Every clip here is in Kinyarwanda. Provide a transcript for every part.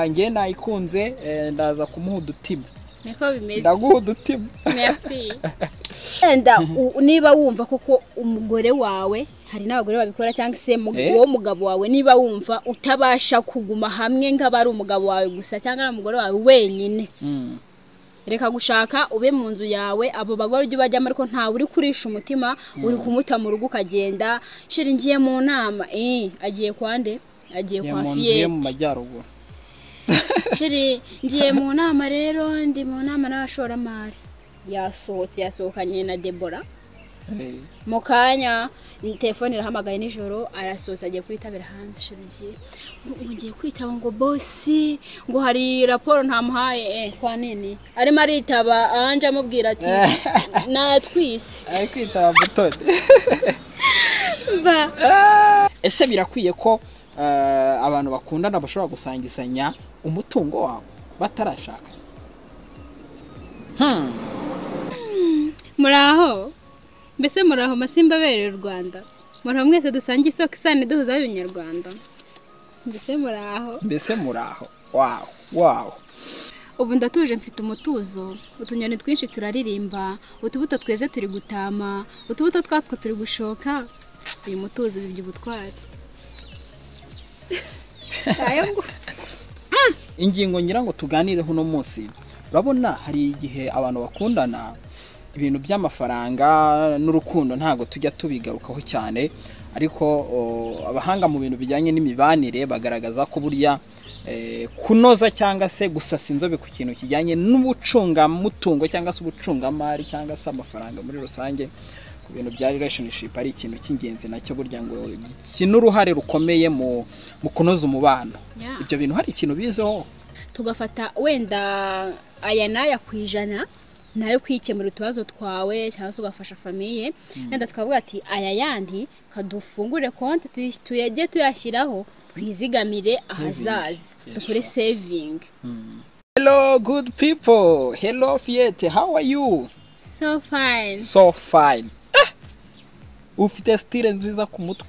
njye nayikunze eh, ndaza kumuha udutiba niko bimeze ndaguha udutiba merci wenda u- niba wumva koko umugore wawe hari n'abagore babikora cyangwa se mu- Eh? wowe umugabo wawe niba wumva utabasha kuguma hamwe nk'aba ari umugabo wawe gusa cyangwa ari umugore wawe wenyine Mm. reka gushaka ube mu nzu yawe abo bagore ujye ubajyamo ariko ntawe uri kurisha umutima uri kumuta mu rugo ukagenda shira ngiye mu nama eh agiye kwa nde agiye Njye kwa mu nzu ye mu fiyeti majyaruguru shiri ngiye mu nama rero ndi mu nama n'abashoramari yasohotse yasohokanye na debora Eh, mu kanya ni- telefone irahamagaye nijoro arasoza agiye kwitabira hanze shirugiye ngiye kwitaba ngo bosi ngo hari raporo ntamuhaye eh, kwa nini arimo aritaba anje amubwira ati natwise ari kwitaba butoni mba ese birakwiye ko eh, abantu bakundana bashobora gusangizanya umutungo wabo batarashaka Hmm. muraho mbese muraho masimba abereye u rwanda muraho mwese dusangiye isoko isano iduhuza y'abanyarwanda mbese muraho mbese muri aho wawo wawo ubu ndatuje mfite umutuzo utunyoni twinshi turaririmba utubuto tweze turi gutama utubuto twatwo turi gushoka uyu mutuzo bibye ubutwari Ayo ngo- ingingo ngira ngo tuganireho uno munsi urabona hari igihe abantu bakundana ibintu by'amafaranga n'urukundo ntabwo tujya tubigarukaho cyane ariko o, abahanga mu bintu bijyanye n'imibanire bagaragaza ko burya eh, kunoza cyangwa se gusasa inzobe ku kintu kijyanye n'ubucungamutungo cyangwa se ubucungamari cyangwa se amafaranga muri rusange ku bintu bya relationship ari ikintu cy'ingenzi nacyo burya ngo gikina uruhare rukomeye mu mu kunoza umubano Ya. ibyo bintu hari ikintu bizeho tugafata wenda aya n'aya ku ijana nayo kwikemura utubazo twawe cyangwa se ugafasha famiye wenda tukavuga ati aya yandi kadufungure konti tuyi- tuyajye tuyashyiraho twizigamire ahazaza Yes, sure. dukore sevingi hello good people hello fiyete how are you so fine so fine Ah! ufite style nziza ku mutwe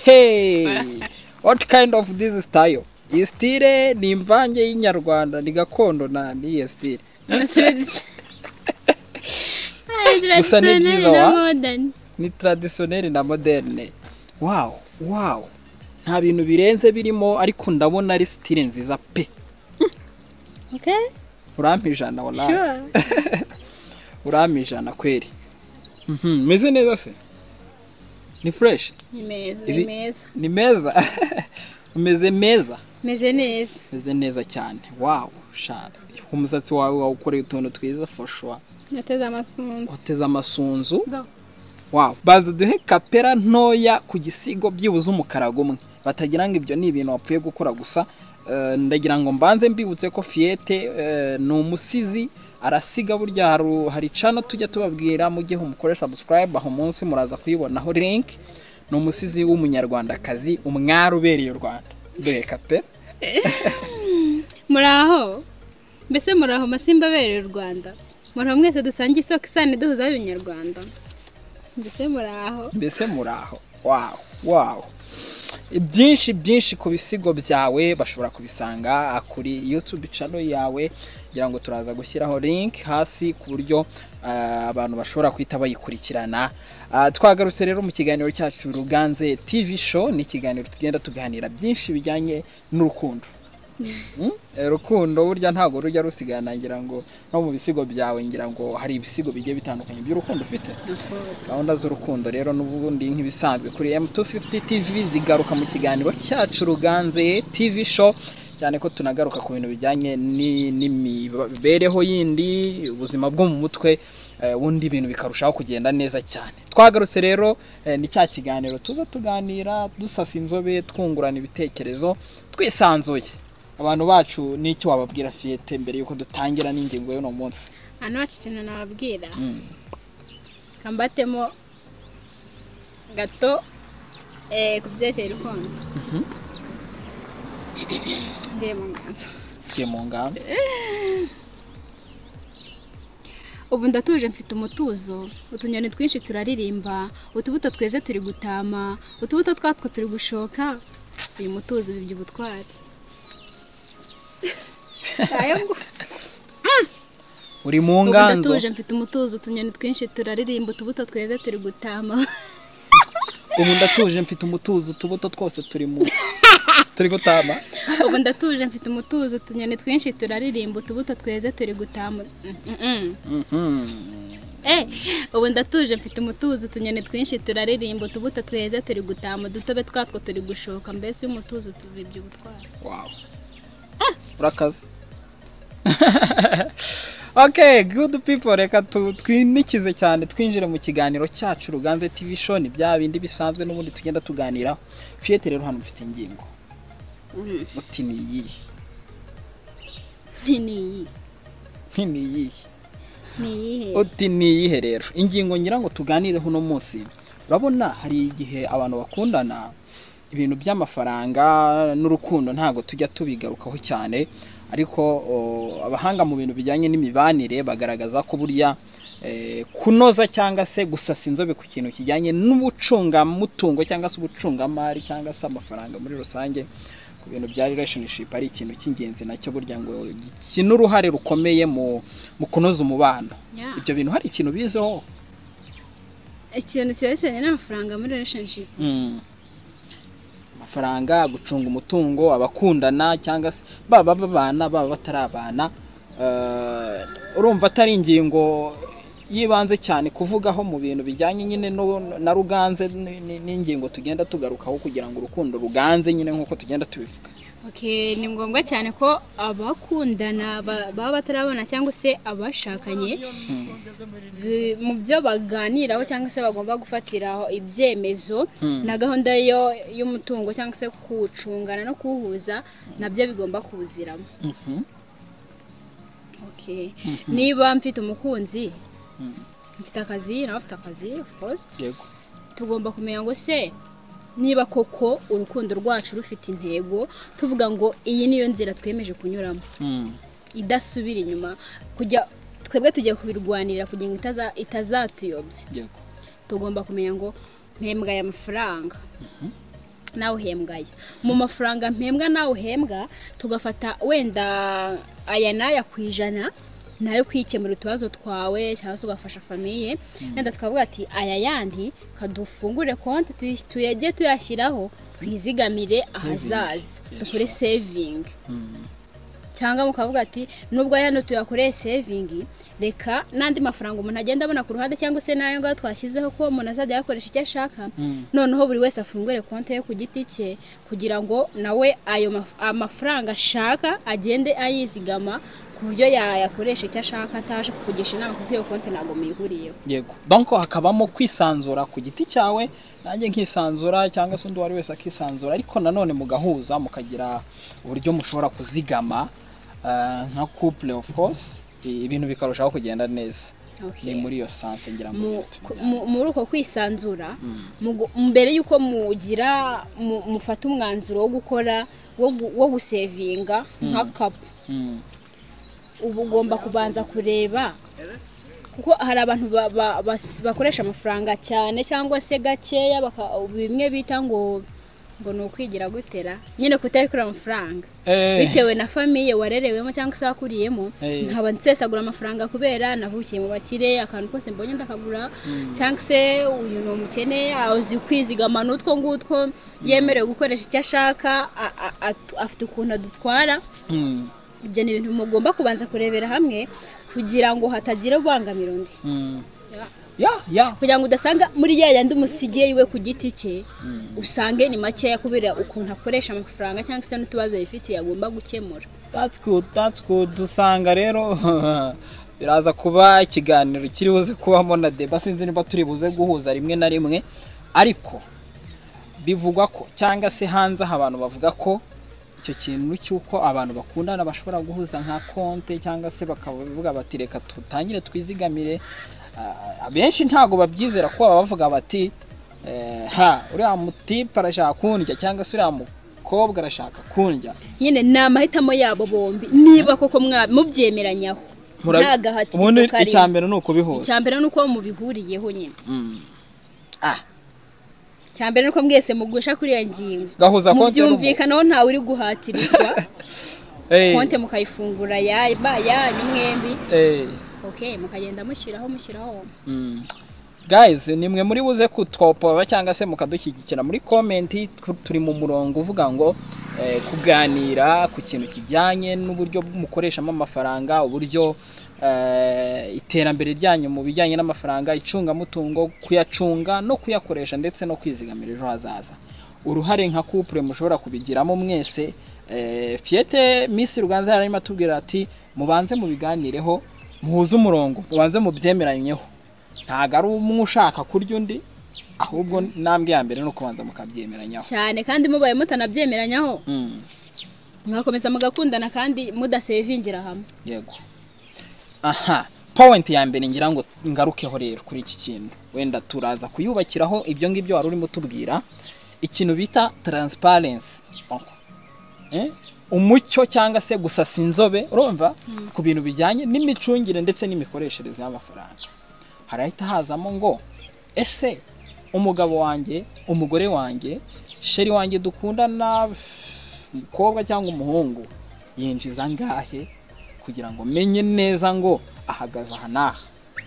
hey what kind of this style iyi style ni imvange y'inyarwanda ni gakondo na niyo style Gusa ni byiza, wa? ni traditionnel na moderne wow wow nta bintu birenze birimo ariko ndabona ari style nziza pe Okay? urampa ijana wallahi Sure. urampa ijana kweri Mhm, meze neza se ni fresh Ni meza, Ibi- ni meza. ni meza umeze meza Meze neza. umeze neza cyane wawu sha umusatsi wawe wawukoreye utuntu twiza foshwa Nateze amasunzu. uteze amasunzu Zo. wawu baza duhe kapera ntoya ku gisigo byibuze umukara gumwe batagira ngo ibyo ni ibintu wapfuye gukora gusa Eh, ndagira ngo mbanze mbibutse ko fiyete eh, ni umusizi arasiga burya haru- hari cano tujya tubabwira mu gihe umukore subscribe aho munsi muraza kuyibonaho link ni umusizi w'umunyarwandakazi umwari ubereye u rwanda dore kapera Muraho. Mbese muraho masimba abereye u Rwanda. Muraho mwese dusangiye isoko isano iduhuza y'abanyarwanda. Mbese muraho. mbese muraho wawu wawu byinshi byinshi ku bisigo byawe bashobora kubisanga kuri yutube cano yawe kugira ngo turaza gushyiraho link hasi ku buryo ah, abantu bashobora guhita bayikurikirana Ah, twagarutse rero mu kiganiro cyacu ruganze tv show ni ikiganiro tugenda tuganira byinshi bijyanye n'urukundo Mm? Eh, rukundo burya ntabwo rujya rusigana ngira ngo no mu bisigo byawe ngira ngo hari ibisigo bigiye bitandukanye by'urukundo ufite gahunda z'urukundo rero n'ubundi nk'ibisanzwe kuri M250 TV zigaruka mu kiganiro cyacu ruganze TV show cyane ko tunagaruka ku bintu bijyanye ni- n'imibereho yindi ubuzima bwo mu mutwe eh, ubundi ibintu bikarushaho kugenda neza cyane twagarutse rero eh, ni cya kiganiro tuza tuganira dusasa inzobe twungurana ibitekerezo twisanzuye abantu bacu n'icyo wababwira fiyete mbere y'uko dutangira n'ingingo y'uno munsi Hano wacu ikintu nababwira. Mm. Kambatemo gato eh, ku byerekeye urukundo. Mhm. Ngiye mu nganzo. tugiye mu ngamba ubu ndatuje mfite umutuzo utunyoni twinshi turaririmba utubuto tweze turi gutama utubuto twatwo turi gushoka uyu mutuzo bibye ubutwari ayo ngu- uri mu ubu nganzo ndatuje mfite umutuzo utunyoni twinshi turaririmba utubuto tweze turi gutama ubu ndatuje mfite umutuzo utubuto twose turi mu turi gutama ubu ndatuje mfite umutuzo utunyoni twinshi turaririmba utubuto tweze turi gutama Mm, mm, mm. Mhm. Eh, ubu ndatuje mfite umutuzo utunyoni twinshi turaririmba utubuto tweze turi gutama udutobe twatwo turi gushoka mbese iyo umutuzo tubibye ubutwara Wow. Urakaze. okay, good people reka tu- twinikize cyane twinjire mu kiganiro cyacu Ruganze TV show ni bya bindi bisanzwe n'ubundi tugenda tuganiraho. Fiete rero hano mfite ingingo. Mm, Uti ni iyihe? ni iyi Nti ni iyihe? ni iyihe Uti ni iyihe rero? Ingingo ngira ngo tuganireho uno munsi. Urabona hari igihe abantu bakundana ibintu by'amafaranga n'urukundo ntabwo tujya tubigarukaho cyane ariko o, abahanga mu bintu bijyanye n'imibanire bagaragaza ko burya eh, kunoza cyangwa se gusasa inzobe ku kintu kijyanye n'ubucungamutungo cyangwa se ubucungamari cyangwa se amafaranga muri rusange ku bintu bya relationship ari ikintu cy'ingenzi nacyo burya ngo gikina uruhare rukomeye mu, mu kunoza umubano Yeah. ibyo bintu hari ikintu bizeho ikintu kibarisanye n'amafaranga muri relationship amafaranga gucunga umutungo abakundana cyangwa se baba babana baba batarabana eh, urumva atari ingingo yibanze cyane kuvugaho mu bintu bijyanye nyine no- na ruganze ni- ni- n'ingingo tugenda tugarukaho kugira ngo urukundo ruganze nyine nk'uko tugenda tubivuga Okay, ni ngombwa cyane ko abakundana ba- baba batarabona cyangwa se abashakanye bi- mu byo baganiraho cyangwa se bagomba gufatiraho ibyemezo Hmm. na gahunda yo y'umutungo cyangwa se kuwucungana no kuwuhuza nabyo bigomba kuwuziramo Mhm. Okay. Mhm. niba mfite umukunzi Mhm. mfite akazi nawe afite akazi of course yego tugomba kumenya ngo se niba koko urukundo rwacu rufite intego tuvuga ngo iyi niyo nzira twemeje kunyuramo Mhm. idasubira inyuma kujya twebwe tujya kubirwanira kugira ngo itaza- itazatuyobya yego tugomba kumenya ngo mpembwa aya mafaranga nawe uhembwa aya mu mafaranga mpembwa nawe uhembwa tugafata wenda aya n'aya ku ijana nayo kwikemura utubazo twawe cyangwa se ugafasha famiye wenda tukavuga ati aya yandi kadufungure konti tuyi- tuyajye tuyashyiraho twizigamire ahazaza Yes. dukore sevingi Mhm. cyangwa mukavuga ati nubwo aya no tuyakoreye sevingi reka n'andi mafaranga umuntu agenda abona ku ruhande cyangwa se n'ayo ngayo twashyizeho ko umuntu azajya ayakoresha icyo ashaka Mhm. noneho buri wese afungure konti ye ku giti cye kugira ngo nawe ayo maf- amafaranga ashaka agende ayizigama ku buryo yayakoresha icyo ashaka ataje kukugisha inama kuko iyo konti ntabwo muyihuriyeho yego donko hakabamo kwisanzura ku giti cyawe nanjye nkisanzura cyangwa se undi uwo ari wese akisanzura ariko nanone mugahuza mukagira uburyo mushobora kuzigama eh, nka couple of course i- ibintu bikarushaho kugenda neza ni Okay. muri iyo sanse ngira ngo Mu- niyo ku- tubijyana. mu- muri uko kwisanzura Mm. mugu- mbere y'uko mugira mu- mufata umwanzuro wo gukora wo gu- wo gusevinga nka kapu Mm. uba ugomba kubanza kureba kuko hari abantu ba- ba- bas- bakoresha amafaranga cyane cyangwa se gakeya baka- bimwe bita ngo ngo ni ukwigira gutera nyine kutarikura amafaranga Eh, bitewe na famiye warerewemo cyangwa se wakuriyemo Eh. nkaba nsesagura amafaranga kubera navukiye mu bakire akantu kose mbonye ndakagura Mm. cyangwa se uyu ni umukene azi kwizigama n'utwo ngutwo yemerewe gukoresha icyo ashaka a- a- atu- afite ukuntu adutwara mm, ibyo ni ibintu mugomba kubanza kurebera hamwe kugira ngo hatagira ubangamira undi mm. ya ya kugira ngo udasanga muri ya yandi umusigiye iwe ku giti cye Mm. usange ni makeya kubera ukuntu akoresha amafaranga cyangwa se n'utubazo yifitiye agomba gukemura That's good, that's good. Dusanga rero biraza kuba ikiganiro kiri buze kubamo na deba sinzi niba turi buze guhuza rimwe na rimwe ariko bivugwa ko cyangwa se hanze aha abantu bavuga ko icyo kintu cy'uko abantu bakundana bashobora guhuza nka konte cyangwa se bakavuga bati reka tutangire twizigamire Ah, abenshi ntabwo babyizera kuko baba bavuga bati eh, ha uriya mutipe arashaka kundya cyangwa se uriya mukobwa arashaka kundya nyine ni amahitamo yabo bombi niba koko mwa- mubyemeranyaho Murabi- nta gahatizo ubundi icya karimo mbere ni ukubihuza icya mbere ni uko mubihuriyeho nyine Mm. Ah, icya mbere ni uko mwese mugusha kuri iyo ngingo gahuza konti mubyumvikanaho ntawe uri guhatirizwa Eh, konte mukayifungura yaba yanyu mwembi eh, okay mukagenda mushyiraho mushyiraho mm. guys nimwe muri buze kutwopora cyangwa se mukadushyigikira muri komenti tu- turi mu murongo uvuga ngo eh, kuganira ku kintu kijyanye n'uburyo mukoreshamo amafaranga uburyo eh, iterambere ryanyu mu bijyanye n'amafaranga icungamutungo kuyacunga no kuyakoresha ndetse no kwizigamira ejo hazaza uruhare nka couple mushobora kubigiramo mwese Eh, Fiete Miss Ruganza yararimo atubwira ati mubanze mubiganireho muhuze umurongo mubanze mubyemeranyeho ntabwo ari umwe ushaka kurya undi ahubwo intambwe ya mbere ni ukubanza mukabyemeranyaho cyane kandi mubaye mutanabyemeranyaho Mm, mwakomeza mugakundana kandi mudasevingira hamwe yego aha point ya mbere ngira ngo ngarukeho rero kuri iki kintu wenda turaza kuyubakiraho ibyo ngibyo wari urimo utubwira ikintu bita transparency Eh, umucyo cyangwa se gusasa inzobe urumva ku bintu bijyanye n'imicungire ndetse n'imikoreshereze y'amafaranga harahita hazamo ngo ese umugabo wanjye umugore wanjye sheri wanjye dukundana umukobwa cyangwa umuhungu yinjiza angahe kugira ngo menye neza ngo ahagaze aha n'aha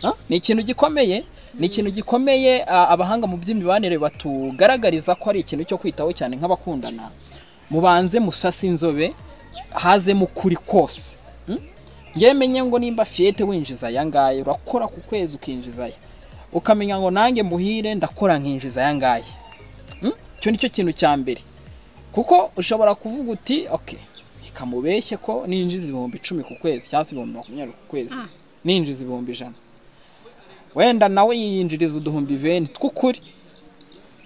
Ah, ni ikintu gikomeye ni ikintu gikomeye ah, abahanga mu by'imibanire batugaragariza ko ari ikintu cyo kwitaho cyane nk'abakundana mubanze musase inzobe hazemo ukuri kose Mm? ngewe menye ngo nimba fiyete winjiza aya ngaya urakora ku kwezi ukinjiza aya ukamenya ngo nanjye muhire ndakora nkinjiza aya ngaya Mm? icyo ni cyo kintu cya mbere kuko ushobora kuvuga uti ok ikamubeshye ko ninjiza ibihumbi icumi ku kwezi cyangwa se ibihumbi makumyabiri ku kwezi Ah. ninjiza ibihumbi ijana wenda nawe yinjiriza uduhumbi veni tw'ukuri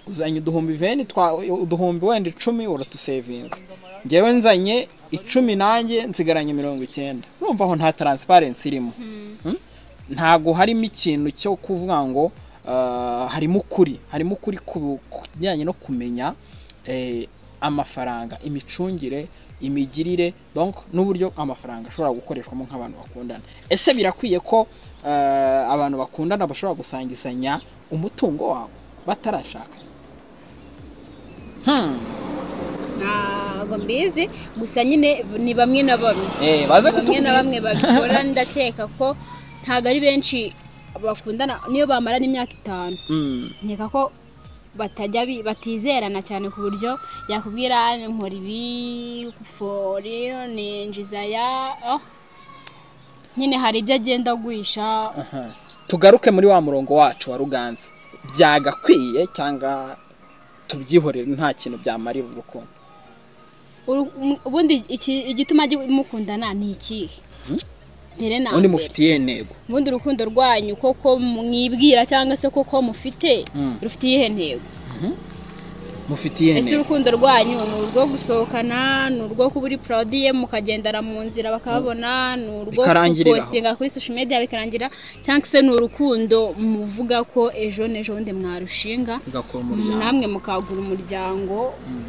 uzanye uduhumbi veni twa uduhumbi wenda icumi uratusevinze ngewe nzanye icumi nanjye nsigaranye mirongo icyenda urumva aho nta taransiparensi irimo ntabwo harimo ikintu cyo kuvuga ngo ah, harimo ukuri harimo ukuri ku ku bijyanye no kumenya eh, amafaranga imicungire imigirire donc n'uburyo amafaranga ashobora gukoreshwamo nk'abantu bakundana ese birakwiye ko ah, abantu bakundana bashobora gusangizanya umutungo wabo batarashaka hmm. ntabwo mbizi gusa nyine ni bamwe na bamwe eh, baze bamwe na kutubwira. bamwe babikora ndakeka ko ntabwo ari benshi bakundana niyo bamarana imyaka itanu Mm, nkeka ko batajya bi- batizerana cyane ku buryo yakubwira nkora ibi fori ninjiza ya oh. nyine hari ibyo agenda agwisha aha. tugaruke muri wa murongo wacu wa ruganza byagakwiye cyangwa tubyihorere nta kintu byamarira urukundo Uru- um- ubundi iki- igituma gi- mukundana ni ikihe mbere na undi mbere mufitiye intego ubundi urukundo rwanyu koko mwibwira cyangwa se koko mufite Mm. rufite iyihe ntego mufitiye ese intego urukundo rwanyu ni urwo gusohokana ni urwo kuba uri porodiye mukagendera mu nzira bakababona ni urwo Bikarangirira aho. gupostinga kuri social media bikarangira cyangwa se ni urukundo muvuga ko ejo n'ejo bundi mwarushinga ugakora umuryango namwe mukagura umuryango Mm.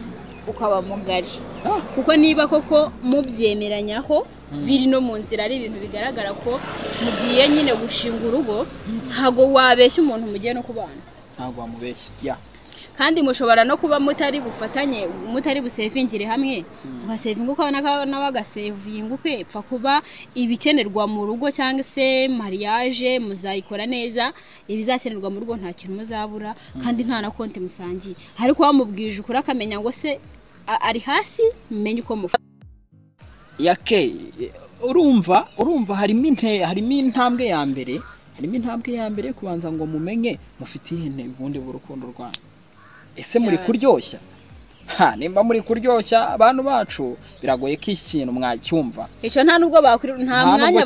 ukaba mugari Ah, kuko niba koko mubyemeranyaho Mm. biri no mu nzira ari ibintu bigaragara ko mugiye nyine gushinga urugo ntabwo wabeshya umuntu mugiye no kubana ntabwo wamubeshya ya kandi mushobora no kuba mutari bufatanye mutari busevingire hamwe ugasevinga ukawe n'aka- nawe agasevinga ukwe pfa kuba ibikenerwa mu rugo cyangwa se mariage muzayikora neza ibizakenerwa mu rugo nta kintu muzabura kandi nta na konti musangiye ariko wamubwije ukuri akamenya ngo se a- ari hasi menye uko mufata yake urumva urumva harimo inte harimo intambwe ya mbere harimo intambwe ya mbere yo kubanza ngo mumenye mufitiye intego ubundi bw'urukundo rwanyu ese muri Yeah. kuryoshya ha nimba muri kuryoshya abantu bacu biragoye ko iki kintu mwacyumva icyo nta nubwo bakuri nta nubwo mwanya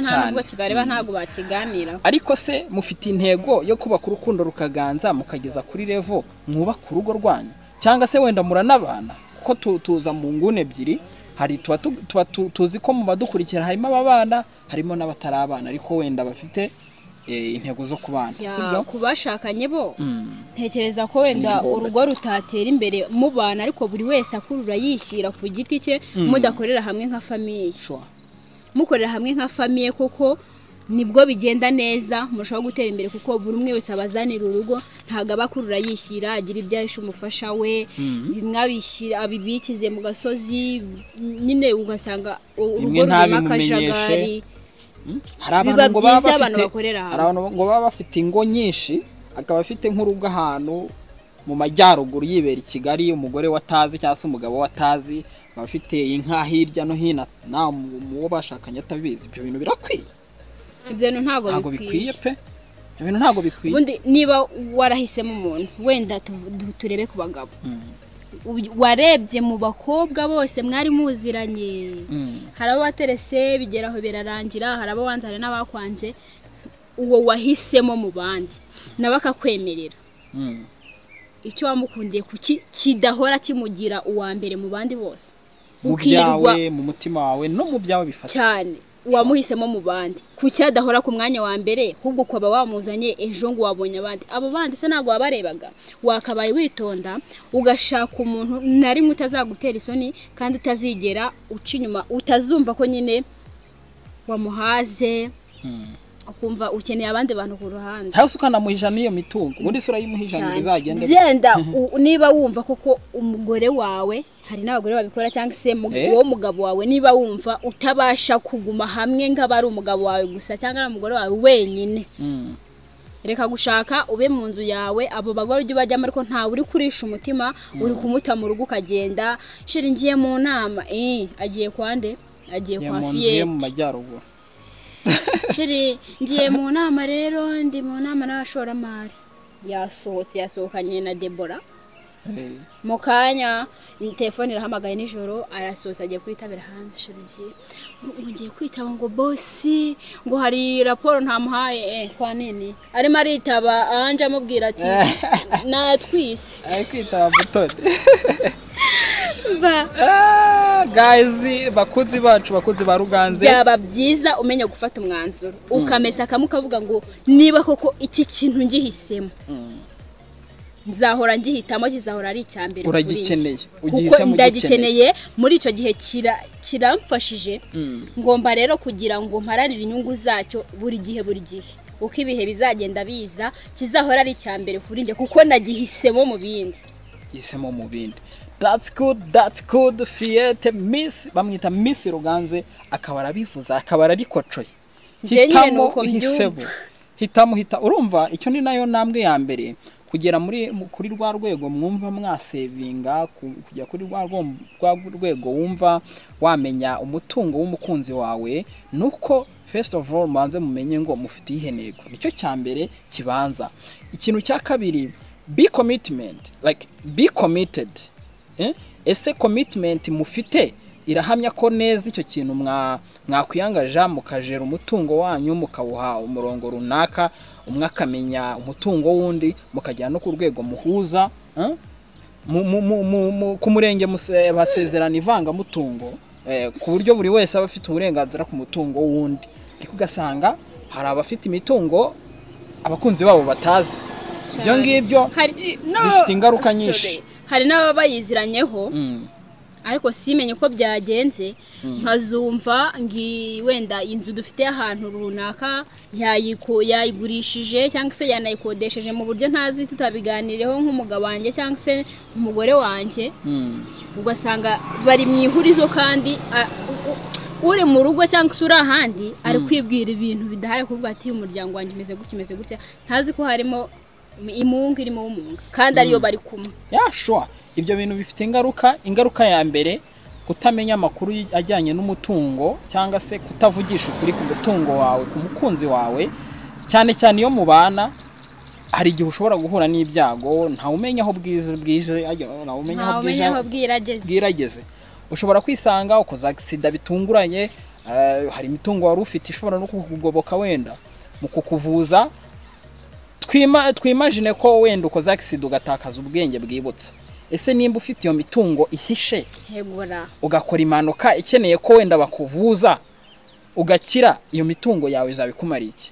kibareba nta nubwo cyane. kibareba Mm. ntabwo bakiganiraho ariko se mufite intego yo kubaka urukundo rukaganza mukageza kuri revo mwubaka urugo rwanyu cyangwa se wenda muranabana kuko tu- tuza mu nguni ebyiri hari tuba tu- tuba tu- tuzi ko mu badukurikira harimo ababana harimo n'abatarabana ariko wenda bafite eh, intego zo kubana Ya, sibyo ku bashakanye bo Mm. ntekereza ko wenda Ni ngombwa urugo rutatera imbere mubana ariko buri wese akurura yishyira ku giti cye Mm. mudakorera hamwe nka famiye Sure. mukorera hamwe nka famiye kuko nibwo bigenda neza murushaho gutera imbere kuko buri umwe wese aba azanira urugo ntabwo aba akurura yishyira agira ibyo ahisha umufasha we bimwe abishyira abibikize mu gasozi nyine ugasanga urugo Bimwe rurimo ntabimumenyeshe. akajagari hari abantu biba ngo baba byiza abantu bafite bakorera hari hamwe abantu ngo baba bafite ingo nyinshi akaba afite nk'urugo ahantu mu majyaruguru yibera i kigali umugore watazi cyangwa se umugabo watazi akaba afite inka hirya no hino nta mu- mu wo bashakanye atabizi ibyo bintu birakwiye ibyo bintu ntabwo ntabwo bikwiye bikwiye pe ibyo bintu ntabwo bikwiye ubundi niba warahisemo umuntu wenda tu- du- turebe ku bagabo Mm, Ubu- warebye mu bakobwa bose mwari muziranye mm. hari abo waterese bigeraho birarangira hari abo wanze hari n'abakwanze uwo wahisemo mu bandi nawe akakwemerera Mm. icyo wamukundiye kuki kidahora kimugira uwa mbere mu bandi bose mu ukirirwa byawe mu mutima wawe no mu byawe bifata cyane uwamuhisemo mu bandi kuki adahora ku mwanya wa mbere ahubwo ukaba wamuzanye ejo ngo wabonye abandi abo bandi se ntabwo wabarebaga wakabaye witonda ugashaka umuntu na rimwe utazagutera isoni kandi utazigera uca inyuma utazumva ko nyine wamuhaze Mm. ukumva ukeneye abandi bantu ku ruhande cyangwa se ukanamuhija n'iyo mitungo ubundi isura y'umuhijanire izagende genda u- niba wumva koko umugore wawe hari n'abagore babikora cyangwa se mu- Eh? wowe umugabo wawe niba wumva utabasha kuguma hamwe nk'aba ari umugabo wawe gusa cyangwa ari umugore wawe wenyine Mm. reka gushaka ube mu nzu yawe abo bagore ujye ubajyamo ariko ntawe uri kurisha umutima uri kumuta mu rugo ukagenda shira ngiye mu nama eh agiye kwande agiye Iyo kwa mu nzu ye mu fiyeti majyaruguru Shiri ngiye mu nama rero ndi mu nama n'abashoramari yasohotse yasohokanye na debora Eh. mu kanya ni telefone irahamagaye nijoro arasoza agiye kwitabira hanze shiri ngiye ubu ngiye kwitaba ngo bosi ngo hari raporo ntamuhaye eh, kwa nini arimo aritaba anje amubwira ati natwise ari kwitaba butoni ba Ah, guys bakunzi bacu bakunzi ba ruganze byaba byiza umenya gufata umwanzuro ukamesa akamwe ukavuga ngo niba koko iki kintu ngihisemo Mm. nzahora ngihitamo kizahora ari icya mbere kuri njye. Uragikeneye, kuko ugihisemo ndagikeneye muri icyo gihe kira- kiramfashije Mm. ngomba rero kugira ngo mparanire inyungu zacyo buri gihe buri gihe uko ibihe bizagenda biza kizahora ari icya mbere kuri njye kuko nagihisemo mu bindi yisemo mu bindi that's good that's good fiyete miss bamwita miss ruganze akaba arabivuze akaba ararikocoye Njye nyine Hitamo, nuko mbyumva. uhisemo. hitamo hita urumva icyo ni nayo ntambwe ya mbere kugera muri mu- kuri rwa rwego mwumva mwasevinga ku- kujya kuri rwa rwo- rwa rwego wumva wamenya umutungo w'umukunzi wawe nuko first of all mubanze mumenye ngo mufite iyihe ntego nicyo cya mbere kibanza ikintu cya kabiri be commitment like be committed Eh? ese commitment mufite irahamya ko neza icyo kintu mwa- mwakwiyangaja mukajera umutungo wanyu mukawuha umurongo runaka umwe akamenya umutungo w'undi mukajyana no ku rwego muhuza eh? Mu- mu- mu- mu- mu- ku murenge muse- basezerana ivangamutungo eh, ku buryo buri wese aba afite uburenganzira ku mutungo w'undi ariko ugasanga hari abafite imitungo abakunzi babo batazi ibyo Cyane. ngibyo hari no- bifite ingaruka sorry. nyinshi. hari n'ababa bayiziranyeho Mm, ariko simenye uko byagenze Mm. nkazumva ngi wenda inzu dufite ahantu runaka yayiko- yayigurishije cyangwa se yanayikodesheje mu buryo ntazi tutabiganireho nk'umugabo wanjye cyangwa se umugore wanjye mm. ugasanga bari mu ihurizo kandi a- u- u- uri mu rugo cyangwa se uri ahandi ari kwibwira ibintu bidahari kuvuga ati umuryango wanjye umeze gutya umeze gutya ntazi ko harimo imungu irimo umunga kandi ariyo bari kumwe Yeah, sure. ibyo bintu bifite ingaruka ingaruka ya mbere kutamenya amakuru y- ajyanye n'umutungo cyangwa se kutavugisha ukuri ku mutungo wawe ku mukunzi wawe cyane cyane iyo mubana hari igihe ushobora guhura n'ibyago ntawumenya aho bwiza bwije ajya- ntawumenya aho ntawe bwije umenya aho bwirageze bwirageze ushobora kwisanga ukoza agisida bitunguranye eh, hari imitungo wari ufite ishobora no kukugoboka wenda mu kukuvuza twima twimajine ko wenda ukoze agisida ugatakaza ubwenge bwibutsa ese nimba ufite iyo mitungo ihishe hegura ugakora impanuka ikeneye ko wenda bakuvuza ugakira iyo mitungo yawe izabikumara iki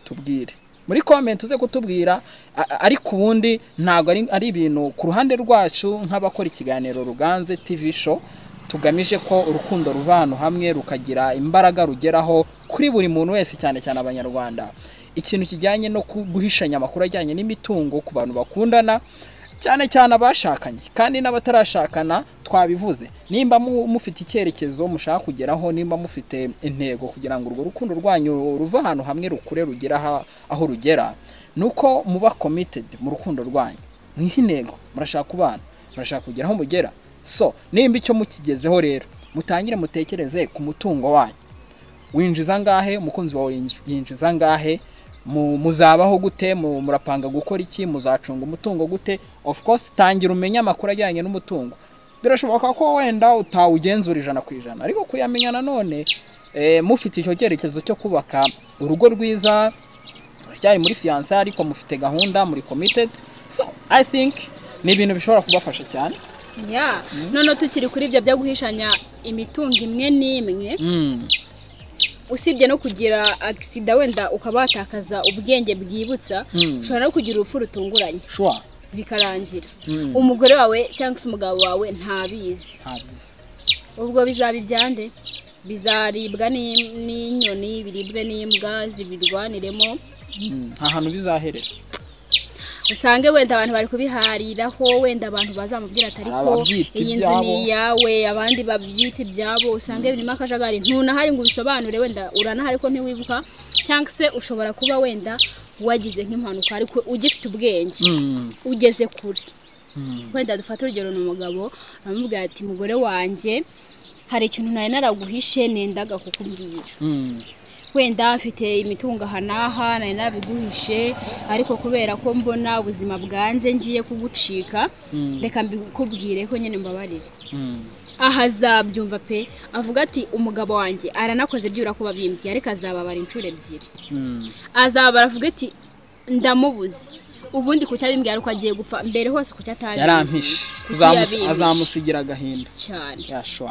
tubwire muri komenti uze kutubwira a- a- ariko ubundi ntabwo ari, ari ibintu ku ruhande rwacu nk'abakora ikiganiro ruganze tv show tugamije ko urukundo ruva ahantu hamwe rukagira imbaraga rugeraho kuri buri muntu wese cyane cyane abanyarwanda ikintu kijyanye no ku- guhishanya amakuru ajyanye n'imitungo ku bantu bakundana cyane cyane abashakanye kandi n'abatarashakana twabivuze nimba mu- mufite icyerekezo mushaka kugeraho nimba mufite intego kugira ngo urwo rukundo rwanyu ruve ahantu hamwe rukure rugera aha- aho rugera ni uko muba committed mu rukundo rwanyu mwiha intego murashaka kubana murashaka kugera aho mugera so nimba icyo mukigezeho rero mutangire mutekereze ku mutungo wanyu winjiza angahe umukunzi wawe yinji- yinjiza angahe mu- muzabaho gute mu- murapanga gukora iki muzacunga umutungo gute of course tangira umenye amakuru ajyanye n'umutungo birashoboka ko wenda utawugenzura ijana ku ijana ariko kuyamenya nanone eh, mufite icyo cyerekezo cyo kubaka urugo rwiza muracyari muri fiyanse ariko mufite gahunda muri committed so i think ni ibintu bishobora kubafasha cyane ya none tukiri kuri ibyo byo guhishanya imitungo imwe n'imwe Mm, usibye no kugira agisida wenda ukaba watakaza ubwenge bwibutsa mm, ushobora no kugira urupfu rutunguranye sure bikarangira Mm, umugore wawe cyangwa se umugabo wawe ntabizi ntabyo. ubwo bizaba ibyande bizaribwa n'im- n'inyoni biribwe n'imbwa zibirwaniremo Mm, nta hantu bizaherera usange wenda abantu bari kubihariraho wenda abantu bazamubwira atari ko Ababyita iyi nzu ibyabo. ni iyawe abandi babyita ibyabo usange birimo akajagari ntunahari ngo ubisobanure wenda uranahari ko ntiwibuka cyangwa se ushobora kuba wenda wagize nk'impanuka ariko ugifite ubwenge Mm, ugeze kure mm, wenda dufate urugero ni umugabo aramubwira ati mugore wanjye hari ikintu nari naraguhishe nendaga kukubwira mm. wenda afite imitungo aha n'aha nari nabiguhishe ariko kubera ko mbona ubuzima bwanze ngiye kugucika Mm, reka mbikubwire ko nyine mbabarire mm, aha azabyumva pe avuga ati umugabo wanjye aranakoze byura kuba bimbwiye ariko azababara inshuro ebyiri mm, azababara avuga ati ndamubuze ubundi kutabimbwira ari uko agiye gupfa mbere hose kuki atabimbwiye yarampishe Kuki Uzamusi- yabimpishe? azamusigira agahinda cyane yashwa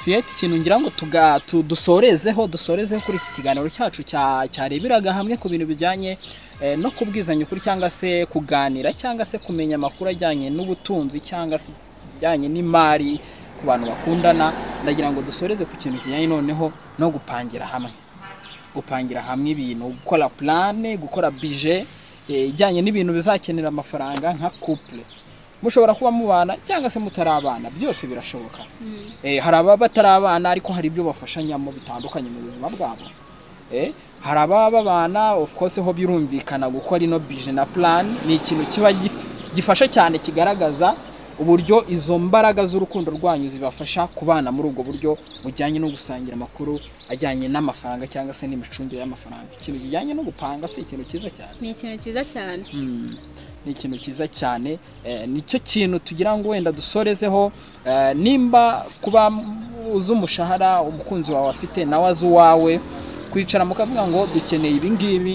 fiyeti ikintu ngira ngo tuga- tu- dusorezeho dusorezeho kuri iki kiganiro cyacu cya- cyareberaga hamwe ku bintu bijyanye eh, no kubwizanya ukuri cyangwa se kuganira cyangwa se kumenya amakuru ajyanye n'ubutunzi cyangwa se ijyanye n'imari ku bantu bakundana ndagira ngo dusoreze ku kintu kijyanye noneho no gupangira hamwe gupangira hamwe ibintu gukora purane gukora bije eh, ijyanye n'ibintu bizakenera amafaranga nka couple mushobora kuba mubana cyangwa se mutarabana byose birashoboka Mm. Eh, hari ababa batari abana ariko hari ibyo bafashanyamo bitandukanye mu buzima bwabo Eh, hari ababa babana of course ho birumvikana gukora ino bije na plan ni ikintu kiba gif- gifasha cyane kigaragaza uburyo izo mbaraga z'urukundo rwanyu zibafasha kubana muri ubwo buryo bujyanye no gusangira amakuru ajyanye n'amafaranga cyangwa se n'imicungire y'amafaranga ikintu kijyanye no gupanga si ikintu cyiza cyane ni ikintu cyiza cyane Mm, ni ikintu cyiza cyane Eh, nicyo kintu tugira ngo wenda dusorezeho Eh, nimba kuba m- uzi umushahara umukunzi wawe afite nawe azi uwawe kwicara mukavuga ngo dukeneye ibi ngibi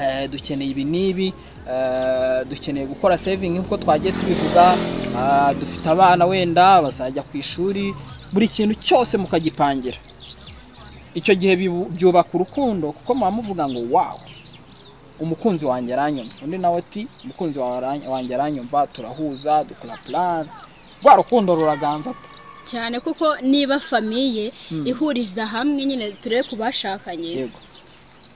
eh, dukeneye ibi n'ibi eh, dukeneye gukora saving nk'uko twagiye tubivuga ah, dufite abana wenda bazajya ku ishuri buri kintu cyose mukagipangira icyo gihe bibu- byubaka urukundo kuko muba muvuga ngo wawu umukunzi wanjye aranyumva undi nawe ati umukunzi wawe arany- wanjye aranyumva turahuza dukora plan rwa rukundo ruraganza pe. cyane kuko niba famiye Mm. ihuriza hamwe nyine turebe ku bashakanye yego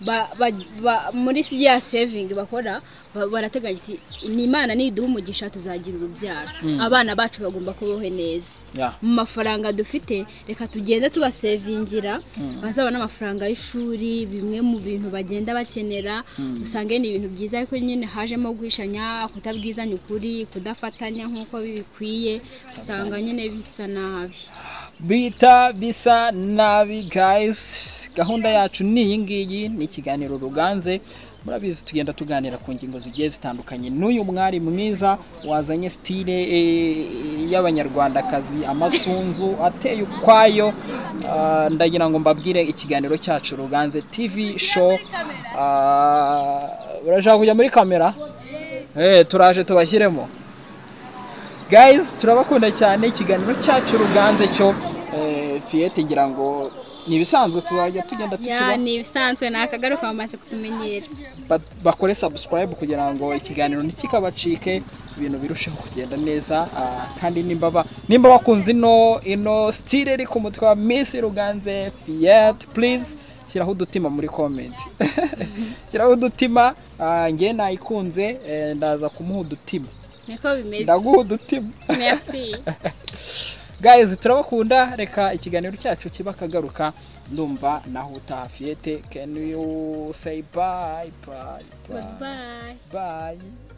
ba- ba- ba- muri ya sevingi bakora ba- barateganya ati ni imana niduha umugisha tuzagira urubyaro Mm. abana bacu bagomba kubaho neza ya mu mafaranga dufite reka tugende tubasevingira Mm. bazabona amafaranga y'ishuri bimwe mu bintu bagenda bakenera Mm. usange ni ibintu byiza ariko nyine hajemo guhishanya kutabwizanya ukuri kudafatanya nk'uko bikwiye usanga nyine bisa nabi bita bisa nabi guys gahunda yacu ni iyi ngiyi ni ikiganiro ruganze murabizi tugenda tuganira ku ngingo zigiye zitandukanye n'uyu mwari mwiza wazanye sitire eh, y'abanyarwandakazi amasunzu ateye ukwayo Ah, ndagira ngo mbabwire ikiganiro cyacu ruganze tv show Ah, urashaka kujya muri kamera Eh, turaje tubashyiremo guys turabakunda cyane ikiganiro cyacu ruganze cyo eh, fiyete ngira ngo ni ibisanzwe tuzajya tugenda ya tukira ni ibisanzwe ni akagaruka bamaze kutumenyera ba- bakore subscribe kugira ngo ikiganiro ntikikabacike ibintu birusheho kugenda neza ah, kandi nimba ba- nimba bakunze ino ino style iri ku mutwe wa Miss Ruganze Fiat please shyiraho udutima muri comment shyiraho udutima ah, njye nayikunze eh, ndaza kumuha udutima niko bimeze ndaguha udutima merci guys turabakunda reka ikiganiro cyacu kiba akagaruka ndumva naho utaha Fiat can you say bye bye bye, goodbye bye.